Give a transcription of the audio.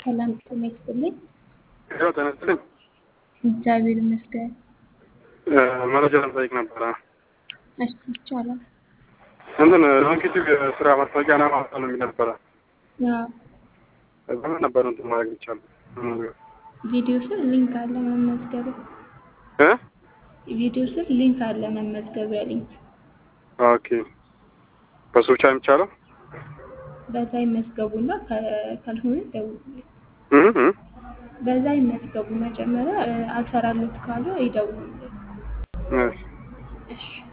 ሰላም ጤና ይስጥልኝ። ያው ተነስተን እግዚአብሔር ይመስገን። መረጃ ለመጠየቅ ነበረ። እሺ ይቻላል። እንትን ሎንጊቲቭ የስራ ማስታወቂያ ና ማውጣት ነው የሚል ነበረ። አዎ፣ በምን ነበር እንትን ማድረግ ይቻላል? ቪዲዮ ስር ሊንክ አለ መመዝገቢያ። እ ቪዲዮ ስር ሊንክ አለ መመዝገቢያ ሊንክ። ኦኬ በሱ ብቻ የሚቻለው በዛ ይመዝገቡና ከ- ካልሆነ ይደውሉልኝ። እ እ በዛ ይመዝገቡ። መጀመሪያ እ፣ አልሰራለት ካለ ይደውሉልኝ። እሺ እሺ